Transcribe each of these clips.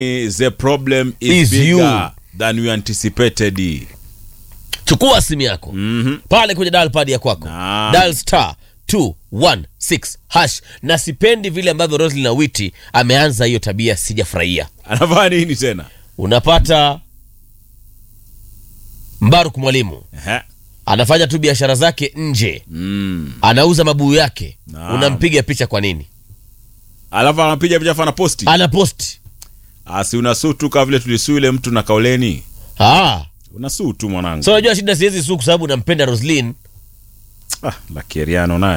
the problem is, Is bigger you. than we anticipated. chukua simu yako Mhm. pale kwenye dial pad ya kwako Naam. dial star 216 hash na sipendi vile ambavyo Roslyn na Witi ameanza hiyo tabia sijafurahia Anafanya nini tena? unapata Mbaruk mwalimu Ehe. anafanya tu biashara zake nje Mm. anauza mabuyu yake Naam. unampiga picha kwa nini Alafu anapiga picha fana posti. anaposti Asi unasuu tu kama vile tulisuu ile mtu na kauleni. ah. Unasuu tu mwanangu. so unajua shida siwezi su kwa sababu nampenda Roslyn ah, la Keriano naye.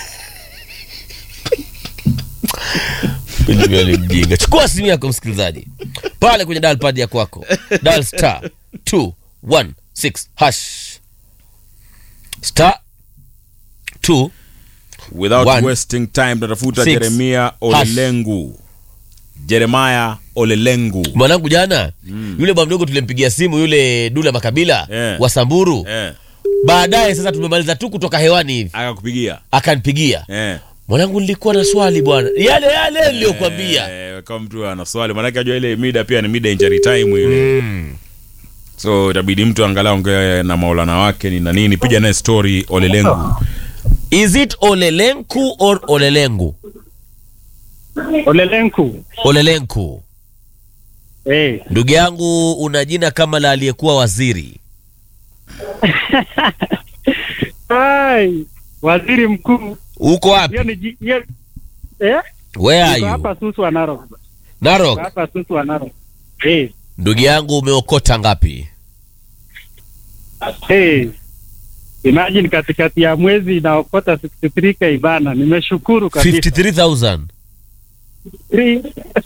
Pilipili mjinga. Chukua simu yako msikilizaji, pale kwenye dial pad ya kwako, dial star 216 hash star 2 Without One. wasting time tunatafuta Six. Jeremia Olelengu. Jeremiah Olelengu. mwanangu jana yule bwa mdogo tulimpigia simu yule Dula Makabila Eh. wa Samburu Eh, baadaye sasa tumemaliza tu kutoka hewani hivi akakupigia. akanipigia Eh. mwanangu nilikuwa na swali bwana yale yale niliyokuambia Eh, kama mtu ana swali maanake ajua ile mida pia ni mida injury time ile so itabidi mtu angalau ongee na maulana wake ni na nini piga naye story olelengu is it olelenku or olelengu Olelenku. olelenku Eh. ndugu yangu una jina kama la aliyekuwa waziri Ai, waziri mkuu. uko wapi Hiyo ni ji- hiyo eh? where are Niko you hapa Susu wa Narok. Niko narok hapa Susu wa Narok. Eh. ndugu yangu umeokota ngapi Eh. Imagine katikati ya mwezi inaokota 63k bana. Nimeshukuru kabisa. 53000 Three-